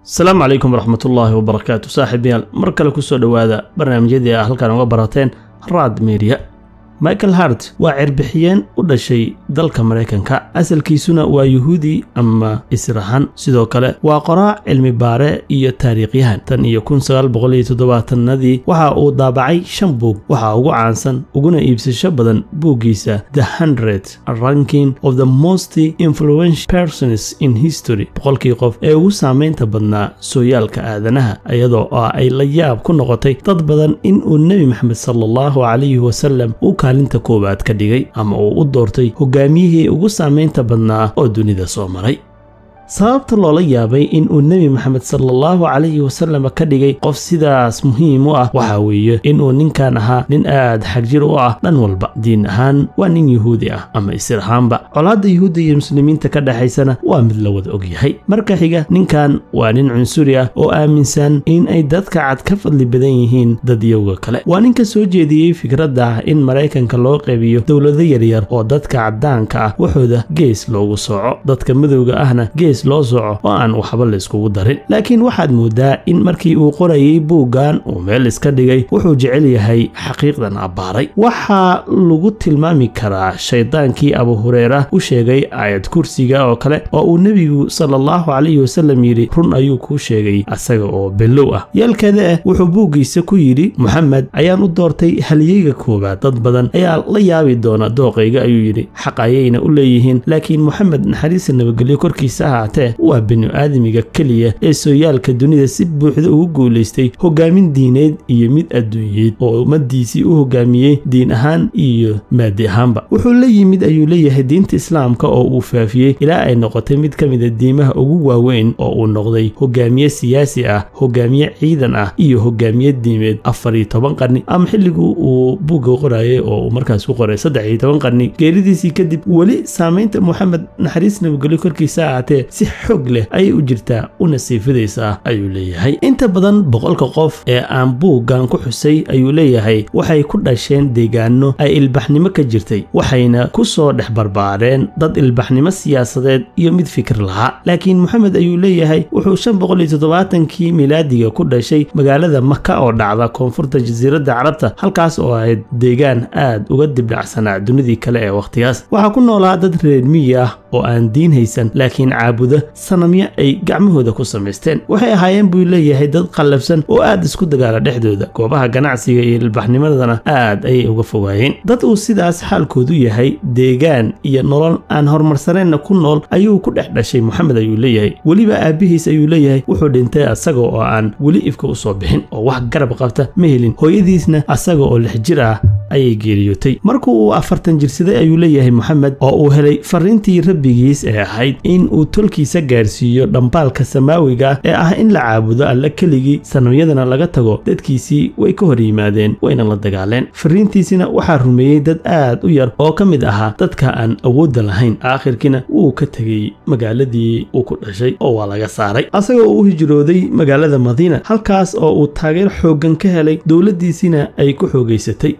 asalaamu calaykum waraxmatullaahi wabarakaatu saaxiibayaal mar kale kusoo dhowaada barnaamijyadii a halkan uga barateen raad media michael hart waa cirbixiyeen u dhashay dalka maraykanka asalkiisuna waa yuhuudi ama israhan sidoo kale waa qoraac cilmi baare iyo taariikhyahan tan iyo kun sagaal boqol iyo toddobaatanadii waxa uu daabacay shan buug waxaa ugu caansan uguna iibsasho badan buuggiisa the hundred ranking of the most influential persons in history boqolkii qof ee ugu saamaynta badnaa sooyaalka aadanaha iyadoo oo ay la yaab ku noqotay dad badan in uu nebi maxamed sala allahu calayhi wasalam u kaalinta koowaad ka dhigay ama uu u doortay hogaamiyihii ugu saamaynta badnaa oo dunida soo maray sababta loola yaabay in uu nebi maxamed salaallahu calayhi wasalam ka dhigay qof sidaas muhiim u ah waxaa weeye inuu ninkan ahaa nin aad xagjir u ah dhan walba diin ahaan waa nin yuhuudi ah ama isir ahaanba colaadda yuhuudda iyo muslimiinta ka dhexaysana waa mid la wada ogyahay marka xiga ninkan waa nin cunsuri ah oo aaminsan in ay dadka cad ka fadli badan yihiin dadyowga kale waa ninka soo jeediyey fikradda ah in maraykanka loo qaybiyo dowlado yaryar oo dadka caddaanka ah waxooda gees loogu sooco dadka madowga ahna gees loo soco oo aan waxba layskugu darin laakiin waxaad moodaa in markii uu qorayay buuggan uu meel iska dhigay wuxuu jecel yahay xaqiiqdan abbaaray waxaa lagu tilmaami karaa shaydaankii abu hureyra u sheegay aayad kursiga oo kale oo uu nebigu sala allahu calayhi wasallam yidhi run ayuu kuu sheegay asaga oo bellow ah yeelkeeda ah wuxuu buuggiisa ku yidhi moxamed ayaan u doortay halyeyga koowaad dad badan ayaa la yaabi doona dooqayga ayuu yidhi xaq ayayna u leeyihiin laakiin moxamed naxariista nabadgelyo korkiisa ahaatee waa binu-aadamiga keliya ee sooyaalka dunida si buuxda ugu guulaystay hogaamin diineed iyo mid adduunyeed oo ummadiisii u hogaamiyey diin ahaan iyo maadi ahaanba wuxuu la yimid ayuu leeyahay diinta islaamka oo uu faafiyey ilaa ay noqotay mid ka mida diimaha ugu waaweyn oo uu noqday hogaamiye siyaasi ah hogaamiye ciidan ah iyo hogaamiye diimeed afar iyo toban qarni ama xilligii uu buugga qorayay oo uu markaas ku qoray saddex iyo toban qarni geeridiisii kadib weli saamaynta moxamed naxariis nabadgelyo korkiisa ahaatee si xoog leh ayay u jirtaa una siifidaysaa ayuu leeyahay inta badan boqolka qof ee aan buuggan ku xusay ayuu leeyahay waxay ku dhasheen deegaano ay ilbaxnimo ka jirtay waxayna ku soo dhex barbaareen dad ilbaxnimo siyaasadeed iyo mid fikir lahaa laakiin moxamed ayuu leeyahay wuxuu shan boqol iyo toddobaatankii milaadiga ku dhashay magaalada maka oo dhacda koonfurta jasiiradda carabta halkaas oo ahayd deegaan aad uga dibdhacsanaa dunidii kale ee wakhtigaas waxaa ku noolaa dad reer miyi ah oo aan diin haysan laakiin caabuda sanamyo ay gacmahooda ku samaysteen waxay ahaayeen buu leeyahay dad qallafsan oo aad isku dagaala dhexdooda goobaha ganacsiga iyo ilbaxnimadana aad ayay uga fogaayeen dad uu sidaas xaalkoodu yahay deegaan iyo nolol aan horumarsaneenna ku nool ayuu ku dhex dhashay moxamed ayuu leeyahay weliba aabbihiis ayuu leeyahay wuxuu dhintay asaga oo aan weli ifka u soo bixin oo wax garab qabta ma helin hooyadiisna asaga oo lix jir ah ayay geeriyootay markuu uu afartan jirsaday ayuu leeyahay moxamed oo uu helay fariintii rabbigiis ee ahayd in uu tolkiisa gaarsiiyo dhambaalka samaawiga ah ee ah in la caabudo alla keligii sanamyadana laga tago dadkiisii way ka hor yimaadeen wayna la dagaaleen fariintiisina waxaa rumeeyey dad aad u yar oo ka mid ahaa dadka aan awoodda lahayn aakhirkiina wuu ka tegey magaaladii uu ku dhashay oo waa laga saaray asagoo u hijrooday magaalada madiina halkaas oo uu taageer xooggan ka helay dowladdiisiina ay ku xoogaysatay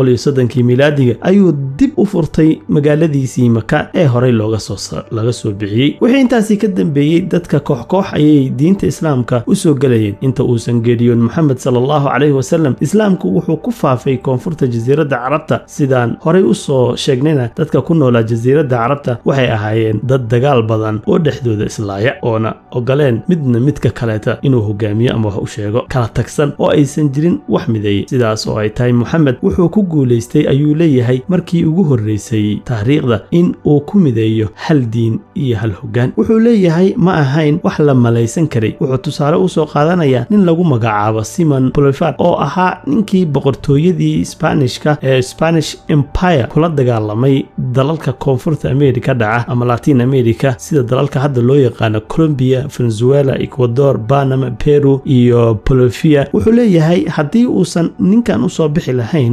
kii milaadiga ayuu dib u furtay magaaladiisii maka ee horey laga soo bixiyey wixii intaasii ka dambeeyey dadka koox-koox ayay diinta islaamka u soo gelayeen inta uusan geeriyoon moxamed sala allahu calayhi wasalam islaamku wuxuu ku faafay koonfurta jasiiradda carabta sidaan horey u soo sheegnayna dadka ku noolaa jasiiradda carabta waxay ahaayeen dad dagaal badan oo dhexdooda islaaya oona ogoleen midna midka kaleeta inuu hogaamiyo ama wax u sheego kala tagsan oo aysan jirin wax mideeyey sidaas oo ay tahay moxamed wuxuu ku guulaystay ayuu leeyahay markii ugu horreysay taariikhda in uu ku mideeyo hal diin iyo hal hoggaan wuxuu leeyahay ma ahayn wax la malaysan karay wuxuu tusaale u soo qaadanayaa nin lagu magacaabo simon bolifar oo ahaa ninkii boqortooyadii sbaanishka ee spanish empire kula dagaalamay dalalka koonfurta america dhaca ama latin america sida dalalka hadda loo yaqaano colombiya venezuela ecuador panama peru iyo bolivia wuxuu leeyahay haddii uusan ninkan usoo bixi lahayn ama u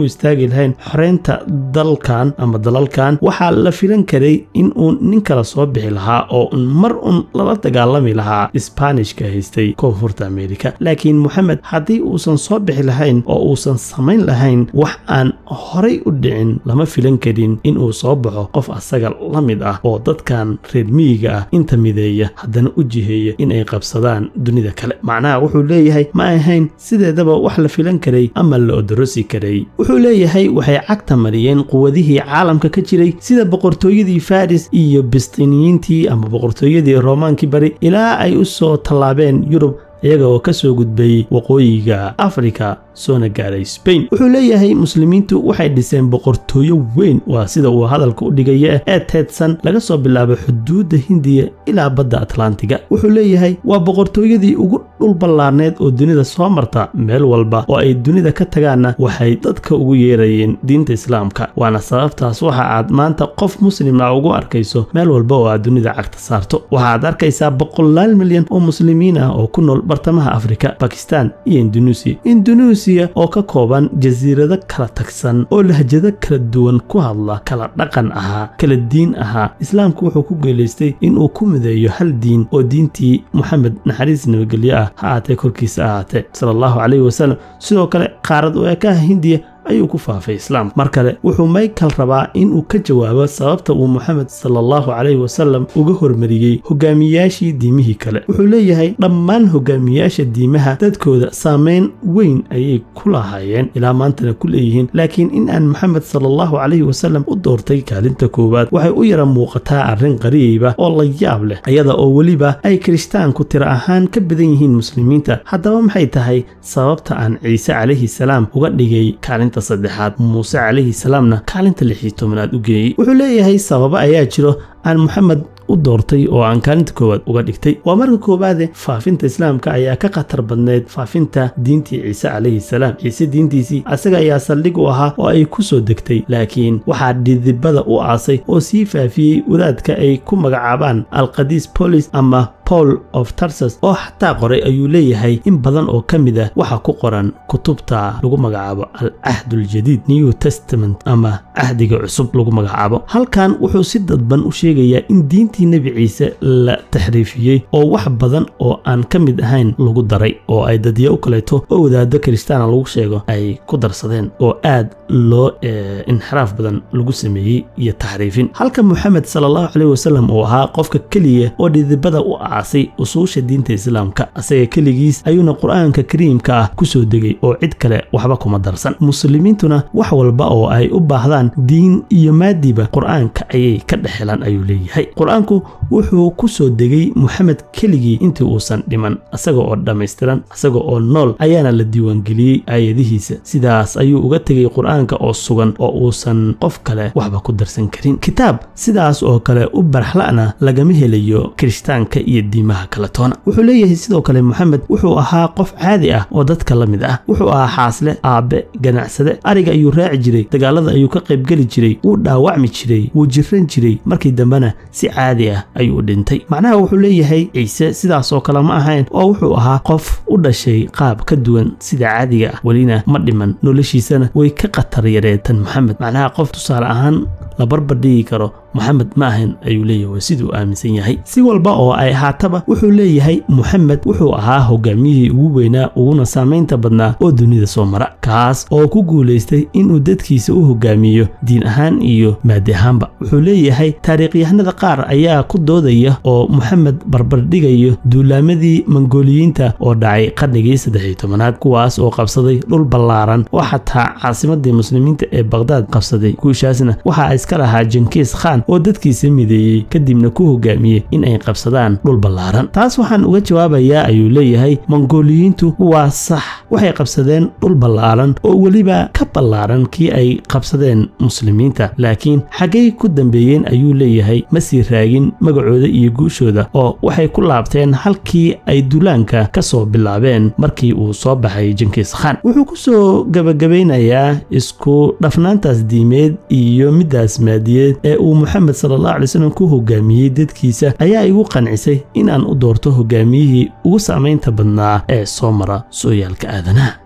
istaagi lahayn xoreynta dalkan ama dalalkan waxaa la filan karay in uu nin kala soo bixi lahaa oo un mar un lala dagaalami lahaa isbaanishka haystay koonfurta ameerika laakiin moxamed haddii uusan soo bixi lahayn oo uusan samayn lahayn wax aan horay u dhicin lama filan karin inuu soo baxo qof asaga la mid ah oo dadkan reer miyiga ah inta mideeya haddana u jiheeya in ay qabsadaan dunida kale macnaha wuxuu leeyahay ma ahayn sideedaba wax la filan karay ama la odorosi karay wuxuu leeyahay waxay cagta mariyeen quwadihii caalamka ka jiray sida boqortooyadii faris iyo bistiniyiintii ama boqortooyadii roomaankii bari ilaa ay u soo tallaabeen yurub iyaga oo ka soo gudbay waqooyiga afrika soona gaaray sbain wuxuu leeyahay muslimiintu waxay dhiseen boqortooyo weyn waa sida uu hadalka u dhigaya ee teedsan laga soo bilaabo xuduudda hindiya ilaa badda atlantiga wuxuu leeyahay waa boqortooyadii ugu dhul ballaarneed oo dunida soo marta meel walba oo ay dunida ka tagaanna waxay dadka ugu yeerayeen diinta islaamka waana sababtaas waxa aad maanta qof muslim ah ugu arkayso meel walba oo aad dunida cagta saarto waxaad arkaysaa boqolaal milyan oo muslimiin ah oo ku nool bartamaha afrika bakistan iyo indunuusiya indunuusiya oo ka kooban jasiirado kala tagsan oo lahjado kala duwan ku hadla kala dhaqan ahaa kala diin ahaa islaamku wuxuu ku geelaystay inuu ku mideeyo hal diin oo diintii moxamed naxariis nabadgelyo ah ha aatee korkiisa ahaatee sala allahu calayhi wasalam sidoo kale qaarad u ekaha hindiya ayuu ku faafay islaamka mar kale wuxuu michael rabaa inuu ka jawaabo sababta uu moxamed sala allahu calayhi wasalam uga hormariyey hogaamiyaashii diimihii kale wuxuu leeyahay dhammaan hogaamiyaasha diimaha dadkooda saameyn weyn ayay ku lahaayeen ilaa maantana ku leeyihiin laakiin in aan moxamed sala allahu calayhi wasalam u doortay kaalinta koowaad waxay u yara muuqataa arrin qariiba oo la yaab leh iyada oo weliba ay kirishtaanku tiro ahaan ka badan yihiin muslimiinta haddaba maxay tahay sababta aan ciise calayhi salaam uga dhigay kaalinta saddexaad muuse calayhi salaamna kaalinta lixii tobanaad u geeyey wuxuu leeyahay sababo ayaa jiro aan moxamed u doortay oo aan kaalinta koowaad uga dhigtay waa marka koowaade faafinta islaamka ayaa ka khatar badneyd faafinta diintii ciise calayhi salaam ciise diintiisii asaga ayaa saldhig u ahaa oo ay ku soo degtay laakiin waxaa dhidibada u aasay oo sii faafiyey wadaadka ay ku magacaabaan alqadiis bolis ama paul of tarsas oo xataa qoray ayuu leeyahay in badan oo ka mid ah waxa ku qoran kutubta lagu magacaabo al cahduljadiid new testament ama cahdiga cusub lagu magacaabo halkan wuxuu si dadban u sheegayaa in diintii nebi ciise la taxriifiyey oo wax badan oo aan ka mid ahayn lagu daray oo ay dadya u kaleeto oo wadaado kiristaana lagu sheego ay ku darsadeen oo aad loo inxiraaf badan lagu sameeyey iyo taxriifin halka moxamed sala allahu caleyhi wasalam uu ahaa qofka keliya oo dhidibada u aasay usuusha diinta islaamka asaga keligiis ayuuna qur-aanka kariimka ah ku soo degay oo cid kale waxba kuma darsan muslimiintuna wax walba oo ay u baahdaan diin iyo maadiba qur-aanka ayay ka dhexelaan ayuu leeyahay qur-aanku wuxuu ku soo degay moxamed keligii intii uusan dhiman isaga oo dhammaystiran isaga oo nool ayaana la diiwaangeliyey aayadihiisa sidaas ayuu uga tegay qur-aanka oo sugan oo uusan qof kale waxba ku darsan karin kitaab sidaas oo kale u barxla'na lagama helayo kirishtaanka iyo diimaha kale toona wuxuu leeyahay sidoo kale moxamed wuxuu ahaa qof caadi ah oo dadka la mid ah wuxuu ahaa xaasle aabe ganacsade ariga ayuu raaci jiray dagaalada ayuu ka qaybgeli jiray wuu dhaawacmi jiray wuu jiran jiray markii dambena si caadi ah ayuu dhintay macnaha wuxuu leeyahay ciise sidaas oo kale ma ahayn oo wuxuu ahaa qof u dhashay qaab ka duwan sida caadiga ah welina ma dhiman noloshiisana way ka khatar yareen tan moxamed macnaha qof tusaale ahaan la barbardhigi karo moxamed ma ahan ayuu leeyahay waa siduu aaminsan yahay si walba oo ay ahaataba wuxuu leeyahay moxamed wuxuu ahaa hogaamiyihii ugu weynaa uguna saamaynta badnaa oo dunida soo mara kaas oo ku guulaystay inuu dadkiisa u hogaamiyo diin ahaan iyo maadi ahaanba wuxuu leeyahay taariikhyahanada qaar ayaa ku doodaya oo moxamed barbardhigayo duulaamadii mangooliyiinta oo dhacay qarnigii saddexiyo tobanaad kuwaas oo qabsaday dhul ballaaran oo xataa caasimadii muslimiinta ee baqhdaad qabsaday guushaasna waxaa iska lahaa jenkiis khan oo dadkiisa mideeyey kadibna ku hogaamiyey in ay qabsadaan dhul ballaaran taas waxaan uga jawaabayaa ayuu leeyahay mongooliyiintu waa sax waxay qabsadeen dhul ballaaran oo weliba ka ballaaran kii ay qabsadeen muslimiinta laakiin xaggay ku dambeeyeen ayuu leeyahay ma sii raagin magacooda iyo guushooda oo waxay ku laabteen halkii ay duulaanka ka soo bilaabeen markii uu soo baxay jenkiis khan wuxuu ku soo gabagabaynayaa isku dhafnaantaas diimeed iyo middaas maadiyeed ee uu moxamed sala allah alay slam ku hogaamiyey dadkiisa ayaa igu qancisay inaan u doorto hogaamiyihii ugu saamaynta badnaa ee soo mara sooyaalka aadanaha